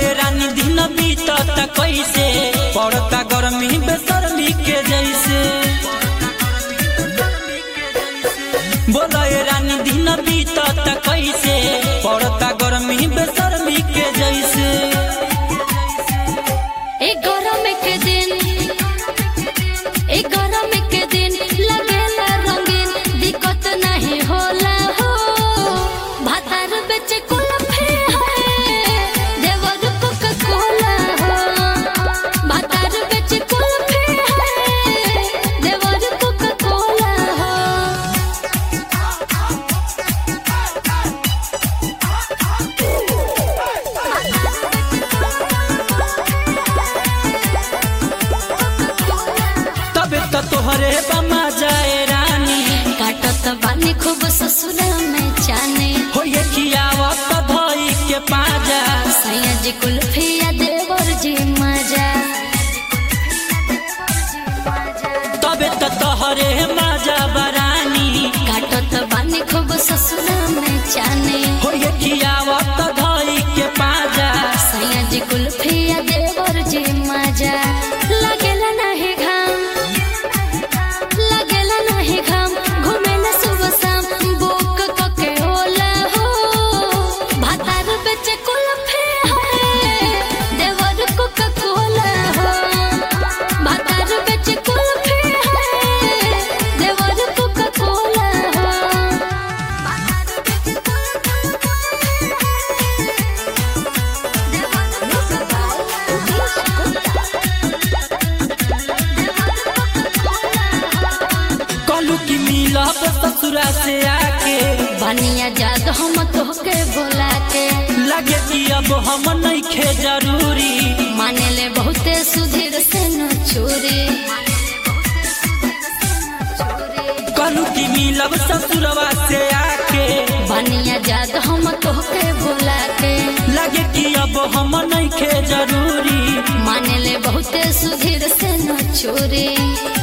बोले रानी दिन बीतत कैसे पड़ता गर्मी बेसरमी के जैसे बोले रानी दिन बीतत कैसे पड़ता गर्मी बेसरमी के जैसे एक गरम के दिन एक गरम के दिन लगेला रंगीन दिक्कत नहीं होला हो भातार बेच कुल्फी है देवर कोका कोला हो भातार बेच कुल्फी है देवर कोका कोला हो तबे तो तोहरे बमा जाए रानी काटत बानी खूब ससुर में जाने हो ये खियावत धई के पाजा सैया जी कुल्फिया देवर जी मजा तबे तो तोहरे मजा बरानी काटत बानी खूब ससुर में जाने हो ये खियावत धई के पाजा सैया जी कुल्फिया देवर जी मजा लगेला नहीं घाम लगेला नहीं घाम घूमेला सुबह शाम बुक कके होला हो भातार बेचे कुल्फी है देवर कोका कोला हो भातार बेचे कुल्फी है देवर कोका कोला हो कहलू कि मिलब ससुरा से आके बनिया जाद हम तोहके बोला के लगे कि अब हम नहीं खे जरूरी माने ले बहुते सुधीर से न छोरे कहलू कि मिलब ससुरवा से आके बनिया जाद हम तोहके बोला के लगे कि अब हम नहीं खे जरूरी माने ले बहुते सुधीर से न छोरे